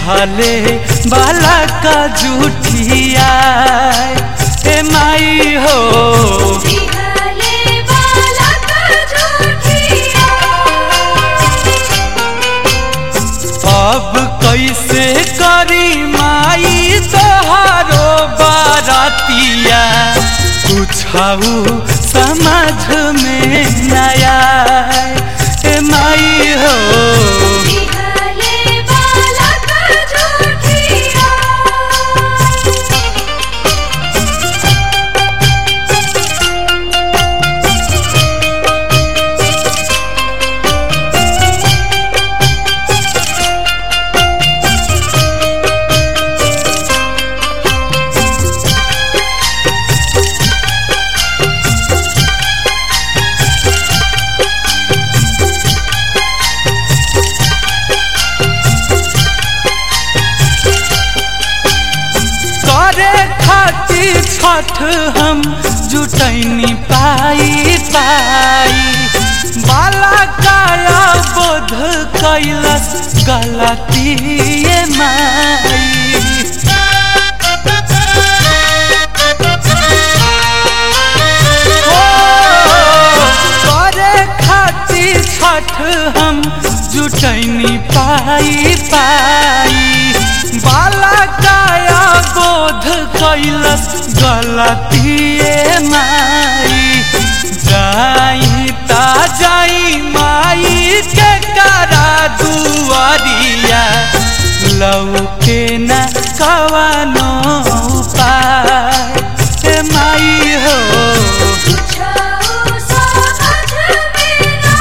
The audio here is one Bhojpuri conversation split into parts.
दिहले बाला का जूठिया ए माई हो दिहले बाला का झूठिया अब कैसे करी माई तोहारो बारातिया कुछाऊ समझ में नया ए माई हो दिहले बाला का झूठिया करे खातिर छठ हम जुटैनी पाई पाई बाला काया बोध कैलस गलती माई ओ, करे खातिर छठ हम जुटैनी पाई पाई बाला काया बोध कैलस गलतिए माई जाई ता जाई माई के करा दुआरिया लौके न कवनो उपाय ए माई हो छाऊ समझ में ना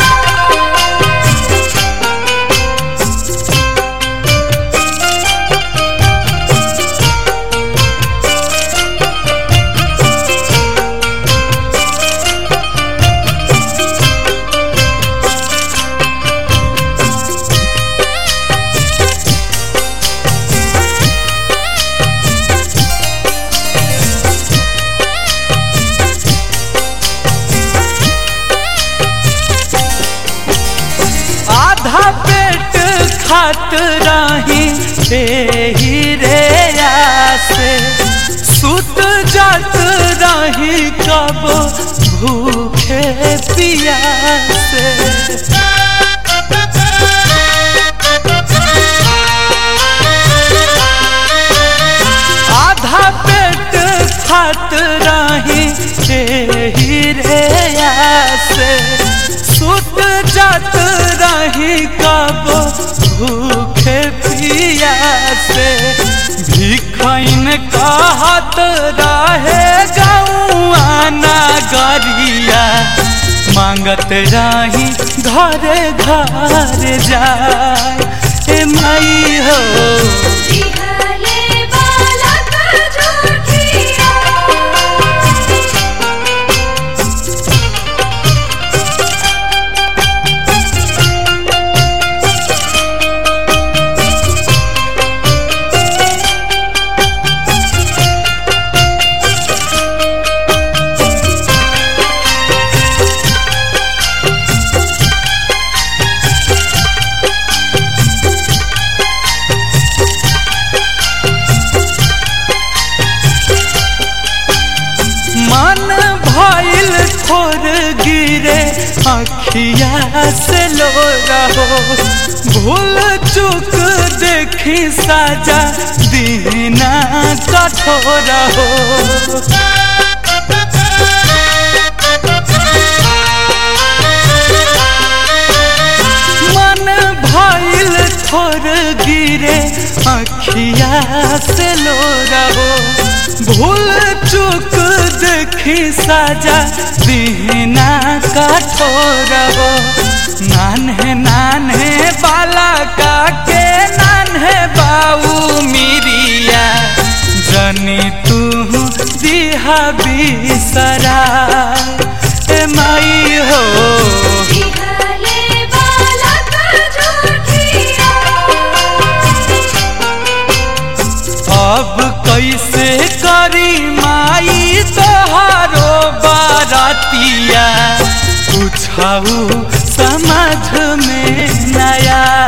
आधा पेट खात रही एही रे आसे सुत जात रही कब भूखे पियासे आधा पेट खात रही एही रे आसे सुत जात रही कब भूखे पियासे भिखैन कहत रहे गौआ नगरिया मांगत रही घरे घर जाए ए माई हो दिहले बाला का झूठिया मन भइल थोर गिरे अखिया से लो रहो भूल चूक देखी साजा दीना कठोर हो मन भइल थोर गिरे अखिया से लो रहो भूल चूक देखी साजा दीना कठोर हो नान्हे नान्हे बाला का के नान्हे बाऊ मिरिया जनी तू दिहा बिसरा ए माई हो दिहले बाला का झूठिया अब कैसे करी माई तोहारो बारातिया कुछ समझ में नया